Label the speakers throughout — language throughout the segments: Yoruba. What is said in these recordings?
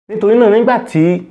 Speaker 1: nítorí náà nígbà tí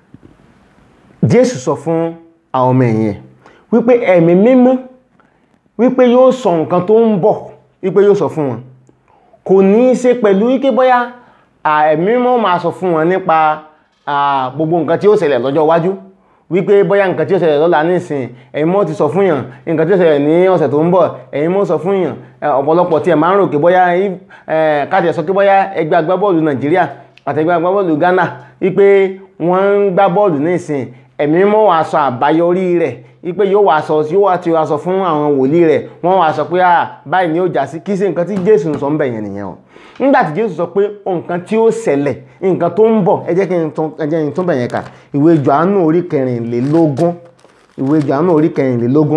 Speaker 1: Jésù sọ fún àwọn ọmọ ẹ̀yìn ẹ̀ wípé ẹ̀mí mímọ́ wípé yóò sọ nǹkan tó ń bọ̀ wípé yóò sọ fún wọn kò ní í ṣe pẹ̀lú wípé bóyá ẹ̀mí mímọ́ máa sọ fún wọn nípa gbogbo nǹkan tí ó ṣẹlẹ̀ lọ́jọ́ iwájú wípé bóyá nǹkan tí ó ṣẹlẹ̀ lọ́la nísìn ẹ̀yin mọ́ ti sọ fún yàn nǹkan tí ó ṣẹlẹ̀ ní ọ̀sẹ̀ tó ń bọ̀ ẹ̀yin mọ́ sọ fún yàn ọ̀pọ̀lọpọ̀ tí ẹ̀ máa ń rò pé bóyá káàtì ẹ̀ sọ pé bóyá ẹgbẹ́ agbábọ́ọ̀lù Nàìjíríà àti ẹgbẹ́ agbábọ́ọ̀lù Ghana wípé wọ́n ń gbá bọ́ọ̀lù nísìn ẹ̀mí mọ́ wàá sọ àbáyọrí rẹ̀ wípé yóò wá sọ yóò wá ti wá sọ fún àwọn wòlíì rẹ̀ wọ́n wá sọ pé ah báyìí ni ó jà sí kí sí nǹkan tí Jésù ń sọ ń bẹ̀ yẹn nìyẹn o nígbà tí Jésù sọ pé nǹkan tí ó ṣẹlẹ̀ nǹkan tó ń bọ̀ ẹ jẹ́ kí n tún ẹ jẹ́ kí n tún bẹ̀ yẹn kà ìwé Jòhánù orí kẹrìnlélógún ìwé Jòhánù orí kẹrìnlélógún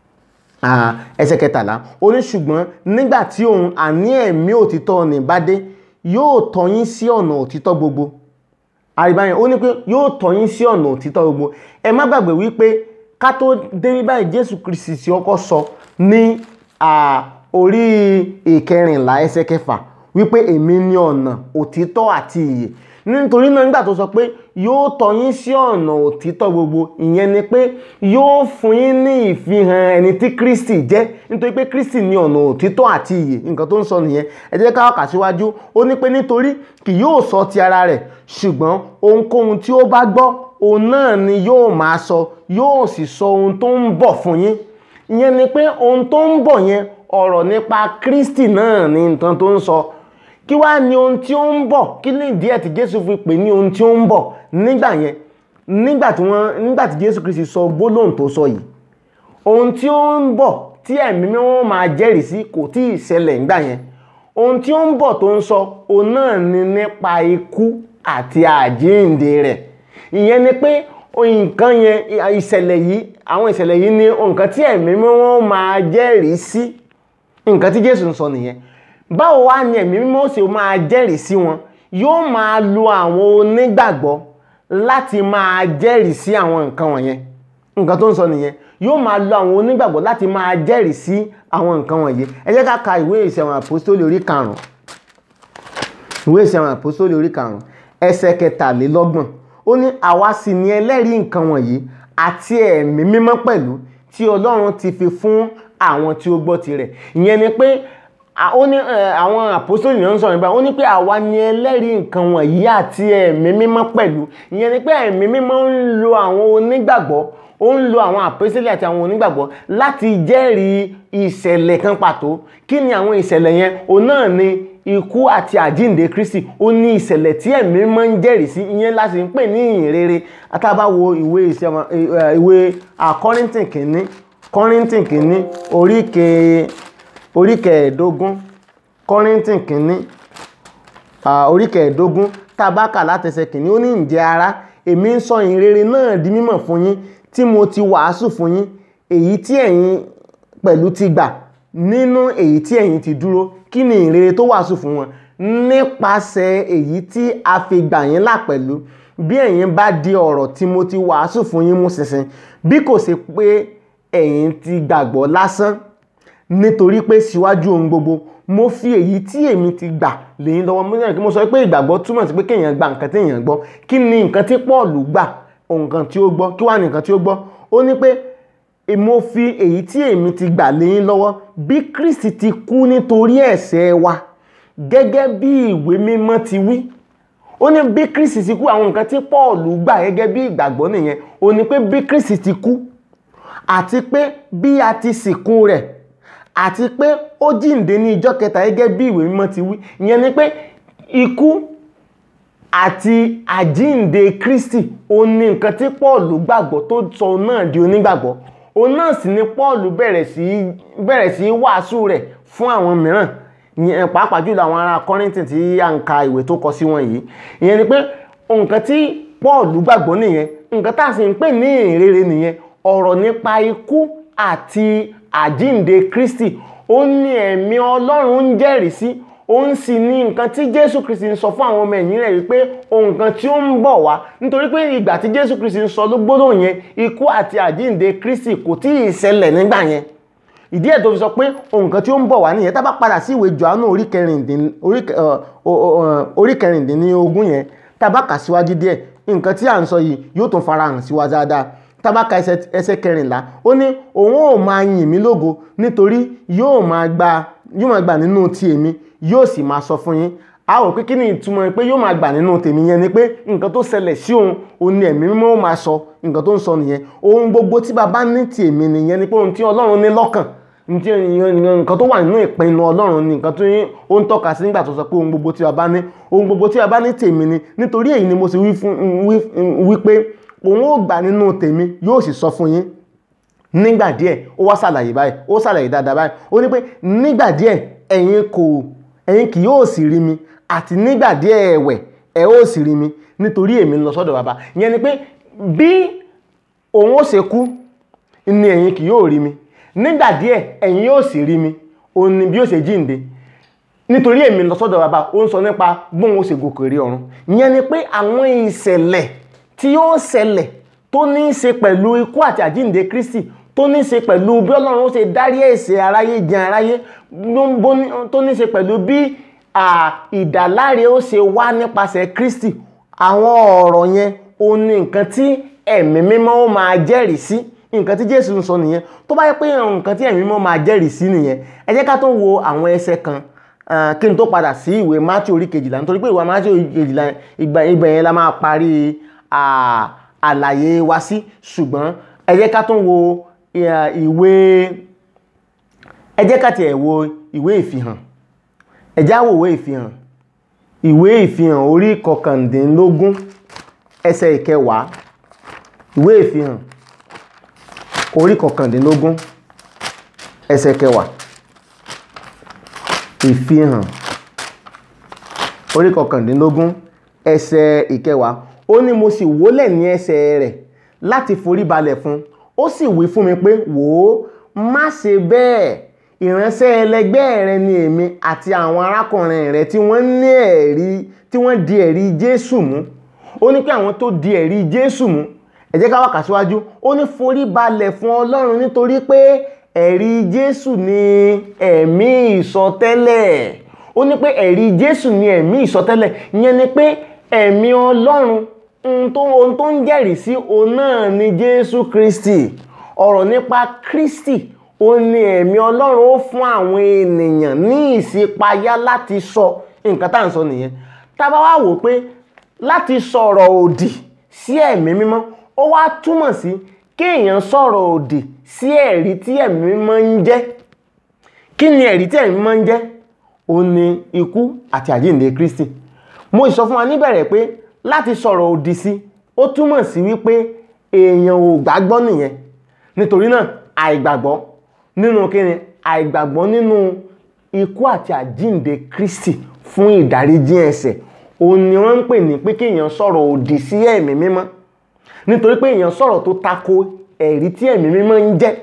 Speaker 1: ẹsẹ̀ kẹtàlá ó ní ṣùgbọ́n nígbà tí òun àní ẹ̀mí òtítọ́ ní bá dé yóò tọ́ yín sí ọ̀nà òtítọ́ gbogbo àríbáyẹn ó ní pé yóò tọ́ yín sí ọ̀nà òtítọ́ gbogbo ẹ má gbàgbé wípé ká tó dé báyìí Jésù Kristi tí ọkọ sọ ní orí ìkẹrìnlá ẹsẹ̀ kẹfà wípé èmi ni ọ̀nà òtítọ́ àti ìyè nítorí náà nígbà tó sọ pé yóò tọ́ yín sí ọ̀nà òtítọ́ gbogbo ìyẹn ni pé yóò fún yín ní ìfihàn ẹni tí Kristi jẹ́ nítorí pé Kristi ni ọ̀nà òtítọ́ àti ìyè nǹkan tó ń sọ nìyẹn ẹ jẹ́ ká kà síwájú ó ní pé nítorí kì yóò sọ ti ara rẹ̀ ṣùgbọ́n ohunkóhun tí ó bá gbọ́ òun náà ni yóò máa sọ yóò sì sọ ohun tó ń bọ̀ fún yín ìyẹn ni pé ohun tó ń bọ̀ yẹn ọ̀rọ̀ nípa Kristi náà ni nǹkan tó ń sọ kí wá ní ohun tí ó ń bọ̀ kí ní ìdí ẹ̀ tí Jésù fi pè ní ohun tí ó ń bọ̀ nígbà yẹn nígbà tí wọ́n nígbà tí Jésù Kristi sọ gbólóhùn tó sọ yìí ohun tí ó ń bọ̀ tí ẹ̀mí mímọ́ máa jẹ́rìí sí kò tí ì ṣẹlẹ̀ nígbà yẹn ohun tí ó ń bọ̀ tó ń sọ òun náà ni nípa ikú àti àjíǹde rẹ̀ ìyẹn ni pé nǹkan yẹn ìṣẹ̀lẹ̀ yìí àwọn ìṣẹ̀lẹ̀ yìí ni nǹkan tí ẹ̀mí mímọ́ máa jẹ́rìí sí nǹkan tí Jésù ń sọ nìyẹn báwo wá ni ẹ̀mí mímọ́ ṣe máa jẹ́rìí sí wọn yóò máa lo àwọn onígbàgbọ́ láti máa jẹ́rìí sí àwọn nǹkan wọ̀nyẹn nǹkan tó ń sọ nìyẹn yóò máa lo àwọn onígbàgbọ́ láti máa jẹ́rìí sí àwọn nǹkan wọ̀nyí ẹ jẹ́ ká ka ìwé ìṣẹ̀wọ̀n àpòstólì orí karùn-ún ìwé ìṣẹ̀wọ̀n àpòstólì orí karùn-ún ẹsẹ̀ kẹtàlélọ́gbọ̀n ó ní àwa sì ni ẹlẹ́rìí nǹkan wọ̀nyí àti ẹ̀mí mímọ́ pẹ̀lú tí Ọlọ́run ti fi fún àwọn tí ó gbọ́ tirẹ̀ ìyẹn ni pé ó ní àwọn àpòsítélì náà ń sọ̀rọ̀ nípa ó ní pé àwa ni ẹlẹ́rìí nǹkan wọ̀nyí àti ẹ̀mí mímọ́ pẹ̀lú ìyẹn ni pé ẹ̀mí mímọ́ ń lo àwọn onígbàgbọ́ ó ń lo àwọn àpòsítélì àti àwọn onígbàgbọ́ láti jẹ́rìí ìṣẹ̀lẹ̀ kan pàtó kí ni àwọn ìṣẹ̀lẹ̀ yẹn òun náà ni ikú àti àjíǹde Kristi ó ní ìṣẹ̀lẹ̀ tí ẹ̀mí mímọ́ ń jẹ́rìí sí ìyẹn láti ń pè ní ìhìnrere àtàbáwo ìwé ìṣẹ̀wọ̀n ìwé Kọ́ríńtì kìíní Kọ́ríńtì kìíní oríkèé orí kẹẹ̀ẹ́dógún kọ́ríntì kìíní orí kẹẹ̀ẹ́dógún tábàkà látẹsẹ̀ kìíní ó ní ǹjẹ́ ara èmi ń sọ ìrere náà di mímọ̀ fún yín tí mo ti wàásù fún yín èyí tí ẹ̀yin pẹ̀lú ti gbà nínú èyí tí ẹ̀yin ti dúró kí ni ìrere tó wàásù fún wọn nípasẹ̀ èyí tí a fi gbà yín là pẹ̀lú bí ẹ̀yin bá di ọ̀rọ̀ tí mo ti wàásù fún yín mú ṣinṣin bí kò ṣe pé ẹ̀yin ti gbàgbọ́ lásán nítorí pé síwájú ohun gbogbo mo fi èyí tí èmi ti gbà lẹ́yìn lọ́wọ́ mo sọ pé mo sọ pé ìgbàgbọ́ túmọ̀ sí pé kéèyàn gba nǹkan tí èèyàn gbọ́ kí ni nǹkan tí Paul gbà nǹkan tí ó gbọ́ kí wá ní nǹkan tí ó gbọ́ ó ní pé mo fi èyí tí èmi ti gbà lẹ́yìn lọ́wọ́ bí Kristi ti kú nítorí ẹ̀ṣẹ̀ wa gẹ́gẹ́ bí ìwé mímọ́ ti wí ó ní bí Kristi ti kú àwọn nǹkan tí Paul gbà gẹ́gẹ́ bí ìgbàgbọ́ nìyẹn ó ní pé bí Kristi ti kú àti pé bí a ti sìnkú rẹ̀ àti pé ó jíǹde ní ìjọ́ kẹta gẹ́gẹ́ bí ìwé mímọ́ ti wí ìyẹn ni pé ikú àti àjíǹde Kristi ó ní nǹkan tí Paul gbàgbọ́ tó sọ náà di onígbàgbọ́ òun náà sì ni Paul bẹ̀rẹ̀ sí bẹ̀rẹ̀ sí wàásù rẹ̀ fún àwọn mìíràn ìyẹn pàápàá jùlọ àwọn ará Kọ́ríńtì tí à ń ka ìwé tó kọ sí wọn yìí ìyẹn ni pé nǹkan tí Paul gbàgbọ́ nìyẹn nǹkan tá a sì ń pè ní ìrere nìyẹn ọ̀rọ̀ nípa ikú àti àjíǹde Kristi ó ní ẹ̀mí Ọlọ́run ń jẹ́rìí sí òun sì ní nǹkan tí Jésù Kristi ń sọ fún àwọn ọmọ ẹ̀yìn rẹ̀ wípé nǹkan tí ó ń bọ̀ wá nítorí pé ìgbà tí Jésù Kristi ń sọ ló gbọ́dọ̀ yẹn ikú àti àjíǹde Kristi kò tí ì ṣẹlẹ̀ nígbà yẹn ìdí ẹ̀ tó fi sọ pé nǹkan tí ó ń bọ̀ wá nìyẹn tá bá padà sí ìwé Jòhánù orí kẹrìndínlógún yẹn tabaka síwájú díẹ̀ nǹkan tí à ń sọ yìí yóò tún farahàn sí wa dáadáa tabaka ẹsẹ̀ kẹrìnlá ó ní òun ò máa yìn mí lógo nítorí yóò máa gba yóò máa gbà nínú ti èmi yóò sì máa sọ fún yín a ò pé kí ni ìtumọ̀ pé yóò máa gbà nínú tèmi yẹn ni pé nǹkan tó ṣẹlẹ̀ sí òun òun ni ẹ̀mí mímọ́ ó máa sọ nǹkan tó ń sọ nìyẹn ohun gbogbo tí baba ní ti èmi nìyẹn ni pé ohun tí ọlọ́run ní lọ́kàn nǹkan tó wà nínú ìpinnu ọlọ́run ni nǹkan tó ó ń tọ́ka sí nígbà tó sọ pé ohun gbogbo tí baba ní ohun gbogbo tí baba ní tèmi ni nítorí èyí ni mo sì wí pé òun ó gbà nínú tèmi yóò sì sọ fún yín nígbà díẹ̀ ó wá ṣàlàyé báyìí ó ṣàlàyé dáadáa báyìí ó ní pé nígbà díẹ̀ ẹ̀yin kò ẹ̀yin kì yóò sì rí mi àti nígbà díẹ̀ ẹ̀wẹ̀ ẹ̀ ó sì rí mi nítorí èmi ń lọ sọ́dọ̀ bàbá ìyẹn ni pé bí òun ó ṣe kú ni ẹ̀yin kì yóò rí mi nígbà díẹ̀ ẹ̀yin yóò sì rí mi òun ni bí ó ṣe jíǹde nítorí èmi ń lọ sọ́dọ̀ bàbá ó ń sọ nípa bóun ó ṣe gòkè rí ọ̀run ìyẹn ni pé àwọn ìṣẹ̀lẹ̀ tí yóò ṣẹlẹ̀ tó ní í ṣe pẹ̀lú ikú àti àjíǹde Kristi tó ní í ṣe pẹ̀lú bí Ọlọ́run ó ṣe dárí ẹ̀ṣẹ̀ aráyé jìn aráyé tó ní í ṣe pẹ̀lú bí ìdáláre ó ṣe wá nípasẹ̀ Kristi àwọn ọ̀rọ̀ yẹn ó ní nǹkan tí ẹ̀mí mímọ́ ó máa jẹ́rìí sí nǹkan tí Jésù ń sọ nìyẹn tó bá yẹ pé nǹkan tí ẹ̀mí mímọ́ máa jẹ́rìí sí nìyẹn ẹ jẹ́ ká tó wo àwọn ẹsẹ̀ kan kí n tó padà sí ìwé Mátíù orí kejìlá nítorí pé ìwé Mátíù orí kejìlá ibẹ̀ yẹn la máa parí àlàyé wa sí ṣùgbọ́n ẹ jẹ́ ká tó wo ìwé ẹ jẹ́ ká tiẹ̀ wo ìwé ìfihàn ẹ já wo ìwé ìfihàn ìwé ìfihàn orí kọkàndínlógún ẹsẹ̀ ìkẹwàá ìwé ìfihàn orí kọkàndínlógún ẹsẹ̀ kẹwàá ìfihàn orí kọkàndínlógún ẹsẹ̀ ìkẹwàá ó ní mo sì wólẹ̀ ní ẹsẹ̀ rẹ̀ láti forí balẹ̀ fún ó sì wí fún mi pé wò ó má ṣe bẹ́ẹ̀ ìránṣẹ́ ẹlẹgbẹ́ rẹ ni èmi àti àwọn arákùnrin rẹ tí wọ́n ní ẹ̀rí tí wọ́n di ẹ̀rí Jésù mú ó ní pé àwọn tó di ẹ̀rí Jésù mú ẹ jẹ́ ká wá kà síwájú ó ní forí balẹ̀ fún Ọlọ́run nítorí pé ẹ̀rí Jésù ni ẹ̀mí ìsọtẹ́lẹ̀ ó ní pé ẹ̀rí Jésù ni ẹ̀mí ìsọtẹ́lẹ̀ ìyẹn ni pé ẹ̀mí Ọlọ́run ohun tó ń jẹ́rìí sí òun náà ni Jésù Kristi ọ̀rọ̀ nípa Kristi ó ní ẹ̀mí Ọlọ́run ó fún àwọn ènìyàn ní ìṣípayá láti sọ nǹkan tá à ń sọ nìyẹn tá bá wá wò pé láti sọ̀rọ̀ òdì sí ẹ̀mí mímọ́ ó wá túmọ̀ sí kéèyàn sọ̀rọ̀ òdì sí ẹ̀rí tí ẹ̀mí mímọ́ ń jẹ́ kí ni ẹ̀rí tí ẹ̀mí mímọ́ ń jẹ́ ó ní ikú àti àjíǹde Kristi mo sọ fún wa níbẹ̀rẹ̀ pé láti sọ̀rọ̀ òdì sí ó túmọ̀ sí wípé èèyàn ò gbàgbọ́ nìyẹn nítorí náà àìgbàgbọ́ nínú kíni àìgbàgbọ́ nínú ikú àti àjíǹde Kristi fún ìdáríjì ẹ̀ṣẹ̀ òun ni wọ́n ń pè ní pé kéèyàn sọ̀rọ̀ òdì sí ẹ̀mí mímọ́ nítorí pé èèyàn sọ̀rọ̀ tó tako ẹ̀rí tí ẹ̀mí mímọ́ ń jẹ́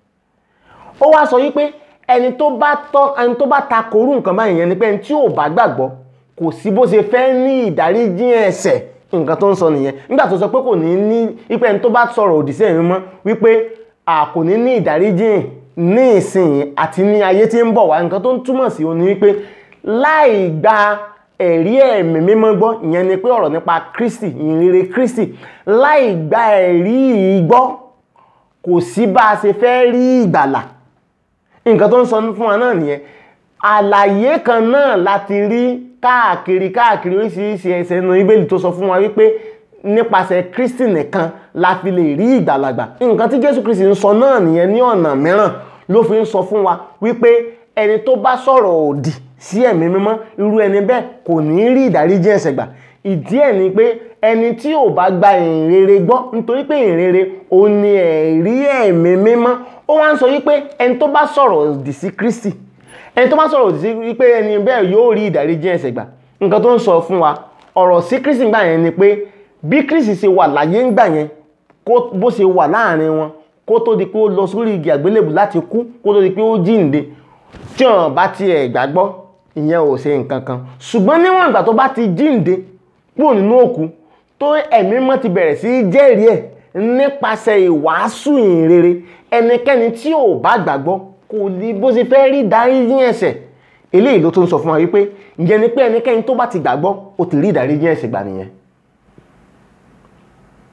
Speaker 1: ó wá sọ wípé ẹni tó bá tọ́ ẹni tó bá tako orú nǹkan báyìí yẹn ni pé ẹni tí ò bá gbàgbọ́ kò sí bó ṣe fẹ́ ní ìdáríjì ẹ̀ṣẹ̀ nǹkan tó ń sọ nìyẹn nígbà tó sọ pé kò ní ní wípé ẹni tó bá sọ̀rọ̀ òdì sí ẹ̀mí mímọ́ wípé a kò ní ní ìdáríjì ní ìsìn àti ní ayé tí ń bọ̀ wá nǹkan tó ń túmọ̀ sí òun ni wípé láì gba ẹ̀rí ẹ̀mí mímọ́ gbọ́ ìyẹn ni pé ọ̀rọ̀ nípa Kristi ìyìnrere Kristi láì gba ẹ̀rí yìí gbọ́ kò sí bá a ṣe fẹ́ rí ìgbàlà nǹkan tó ń sọ fún wa náà nìyẹn àlàyé kan náà láti rí káàkiri káàkiri oríṣiríṣi ẹsẹ̀ nínú Bíbélì tó sọ fún wa wípé nípasẹ̀ Kristi nìkan la fi lè rí ìgbàlagbà nǹkan tí Jésù Kristi ń sọ náà nìyẹn ní ọ̀nà mìíràn ló fi ń sọ fún wa wípé ẹni tó bá sọ̀rọ̀ òdì sí ẹ̀mí mímọ́ irú ẹni bẹ́ẹ̀ kò ní rí ìdáríjì ẹ̀ṣẹ̀ gbà ìdí ẹ̀ ni pé ẹni tí ò bá gba ìrere gbọ́ nítorí pé ìrere ò ní ẹ̀rí ẹ̀mí mímọ́ ó wá ń sọ wípé ẹni tó bá sọ̀rọ̀ òdì sí Kristi ẹni tó bá sọ̀rọ̀ òdì sí wípé ẹni bẹ́ẹ̀ yóò rí ìdáríjì ẹ̀ṣẹ̀ gbà nǹkan tó ń sọ fún wa ọ̀rọ̀ sí Kristi gbà yẹn ni pé bí Kristi ṣe wà láyé ń gbà yẹn bó ṣe wà láàrin wọn kó tó di pé ó lọ sórí igi àgbélébù láti kú kó tó di pé ó jíǹde tí wọn bá tiẹ̀ gbàgbọ́ ìyẹn ò ṣe nǹkan kan ṣùgbọ́n níwọ̀n ìgbà tó bá ti jíǹde kúrò nínú òkú tó ẹ̀mí mọ́ ti bẹ̀rẹ̀ sí jẹ́rìí ẹ̀ nípasẹ̀ ìwàásù ìrere ẹnikẹ́ni tí ò bá gbàgbọ́ kò ní bó ṣe fẹ́ rí ìdáríjì ẹ̀ṣẹ̀ eléyìí ló tún sọ fún wa wípé ìyẹn ni pé ẹnikẹ́ni tó bá ti gbàgbọ́ ó ti rí ìdáríjì ẹ̀ṣẹ̀ gbà nìyẹn